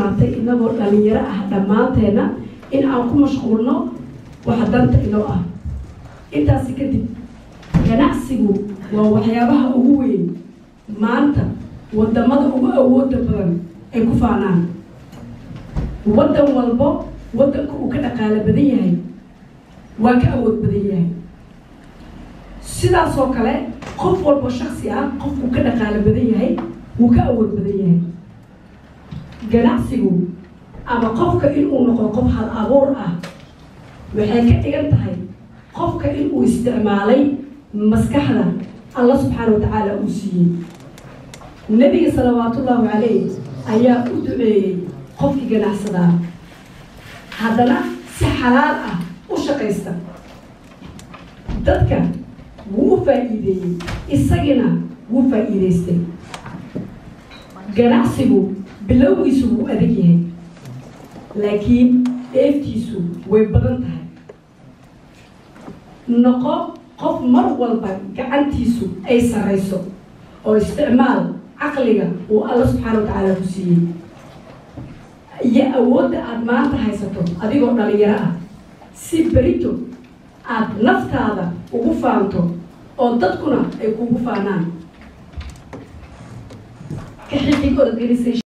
sugnaatay inagoo dhalinyaro ah dhammaanteenna in aan ku mashquulno waxa danta inoo ah intaasi kadib ganacsigu waa waxyaabaha ugu weyn maanta wadamada ugu awooda badan ay ku faanaan waddan walbo waddanka uu ka dhaqaalo badan yahay waa ka awood badan yahay sidaasoo kale qof walbo shaksi ah qofkuu ka dhaqaalo badan yahay wuu ka awood badan yahay ganacsigu ama qofka inuu noqdo qof hal abuur ah waxay ka dhigan tahay qofka inuu isticmaalay maskaxda alla subxaana wa tacaala uu siiyey nebiga salawaatullaahu calayh ayaa u duceeyey qofkii ganacsadaa haddana si xalaal ah u shaqaysta dadka wuu u faa'iideeyey isagina wuu faa'iidaystay ganacsigu bilowgiisu wuu adag yahay laakiin dheeftiisu way badan tahay noqo qof mar walba gacantiisu ay sarrayso oo isticmaal caqliga uu alla subxaana wa tacaala ku siiyey iyo awoodda aada maanta haysato adigoo dhalinyaro ah si berito aada naftaada ugu faanto oo dadkuna ay kugu faanaan ka xixig organization